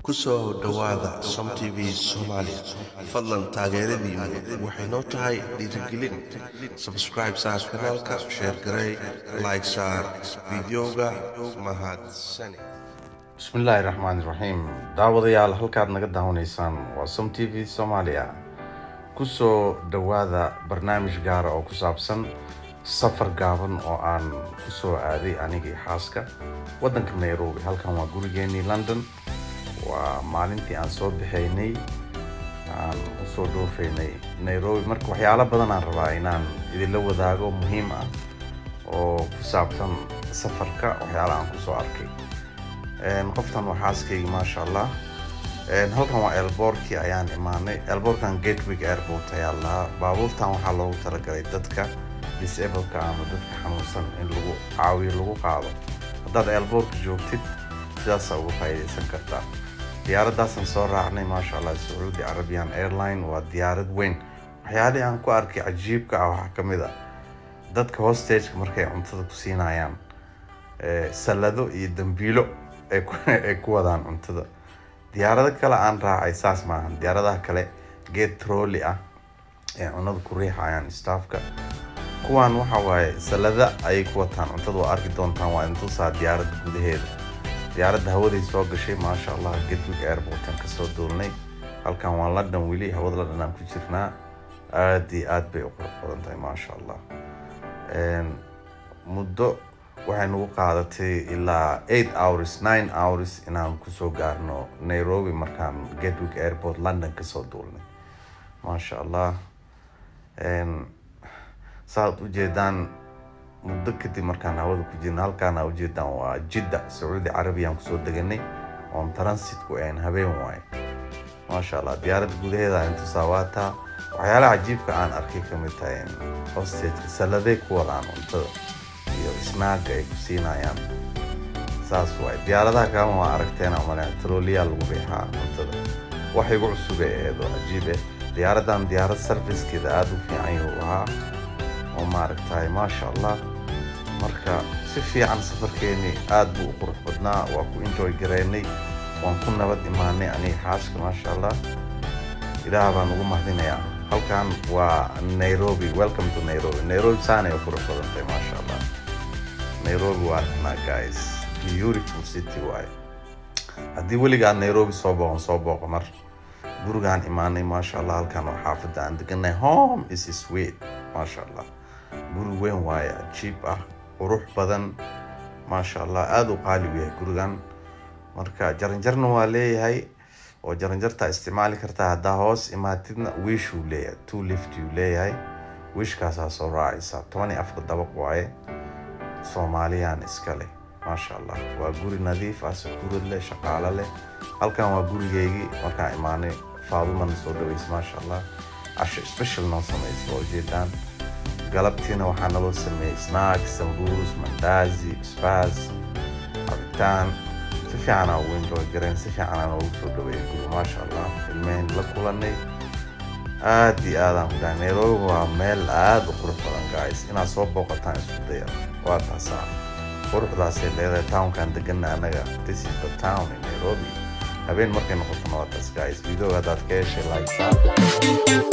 ku soo dhowaada som t v soomaaliya fadlan taageeradiinu waxay noo tahay dhiirigelin sabscribe saar kanaalka sheer garey like saar fideoga mahadsani bismillaahi raxmaani raxiim daawadayaal halkaad naga daawanaysaan waa som t v soomaaliya kusoo dhowaada barnaamij gaara oo ku saabsan safar gaaban oo aan kusoo aaday anigii xaaska waddanka nairobi halkan waa gurigeenii london waa maalintii aan soo baxaynay aan usoo dhoofaynay nairobi marka waxyaalo badan aan rabaa inaan idinla wadaago muhiim ah oo ku saabsan safarka waxyaala aan kusoo arkay qoftan waa xaaskaygi maasha allah halkan waa elboorkii ayaan imaanay elboorkan gatewig airport ayaa lahaa baabuurtan waxaa loogu talagalay dadka disableka ama dadka xanuunsan in lagu caawiyo lagu qaado haddaad elboorka joogtid sidaasaa uga faa'iidaysan kartaa diyaaraddaasaan soo raacnay maasha allah sacuudi arabian airline waa diyaarad weyn waxyaalihii aan ku arkay cajiibka ah waxaa ka mid a dadka hostageka markay cuntada ku siinayaan sallado iyo dambiilo ay ku wadaan cuntada diyaarado kale aan raacay saas maahan diyaaradaha kale geed trolly ah ee cunada ku riixayaan staffka kuwaan waxa waaye sallada ayay ku wataan cuntada waa arki doontaan waa intusaa diyaaradda gudaheeda diyaaradda hawaday soo gashay maasha allah gatwig airportan kasoo duulnay halkan waa london weli hawada london aan ku jirnaa aada iyo aad bay u qurux badan tahay maasha allah muddo waxay nagu qaadatay ilaa eight hours nine hours inaan kusoo gaarno nairobi markaan gatwig airport london kasoo duulnay maasha allah saaad ujeedaan muddo kadib markaan hawada ku jirna halkaana ujeedaan waa jidda sacuudi carabiyaan kusoo deganay oon transitku ayn habeen waaye maasha allah diyaaradda gudaheeda intusaa waataa waxyaalaha cajiibka aan arkay ka mid tahay hostageka salladay ku wadaan cuntada iyo snaaga ay ku siinayaan saas waaye diyaaradaha kalena waa aragteen amale troliyaa lagu riixaa cuntada wax igu cusubay aheed oo cajiib eh diyaaraddan diyaarad sarfiskeeda aada u fiican yuu ahaa oo maaragtay maasha allah marka si fiican safarkeeni aada buu u qurux badnaa waa ku enjoy garaynay waan ku nabad imaanay aniga xaaska maasha allah ilaah baan ugu mahadinayaa halkan waa nairobi welcome to nairobi nairobi saanay u qurux badan tahay maasha allah nairobi waa arkanaa guys beautiful city waaye haddii weligaa nairobi soo booqon soo booqo mar gurigaan imaanay maasha allah halkan oo xaafadda aan deganay home is sweet maasha allah guri weyn waaye ajiib ah qurux badan maasha allah aada u qaali u yahay gurigan marka jaranjarna waa leeyahay oo jaranjartaa isticmaali kartaa haddaa hoos imaatidna wiishuu leeyahay two liftuu leeyahay wiishkaasaa soo raacaysa toban iyo afar dabaq waaye soomaaliyaan iska leh maasha allah waa guri nadiif ah sakuurad leh shaqaalo leh halkan waa gurigeygii markaan imaanay faadumana soo dhaweysa maasha allah casho special noo samaysa waa ujeedaan galabtiina waxaa naloo sameeyey snack sambuus mandaazi spas cabitaan si fiicanaa ugu enjoy gareen si fiicanaa noogu soo dhaweeyay guri maasha allah ilmehen la kulanay aad iyo aadaan ku dhahay nairobi waa meel aada u qurux badan guys inaad soo booqataan isku daya waa taasaa quruxdaasay leedahay townkan degana anaga this is the town in nairobi habeen markay noqoto noqotaas guys videoga haddaad ka heshay like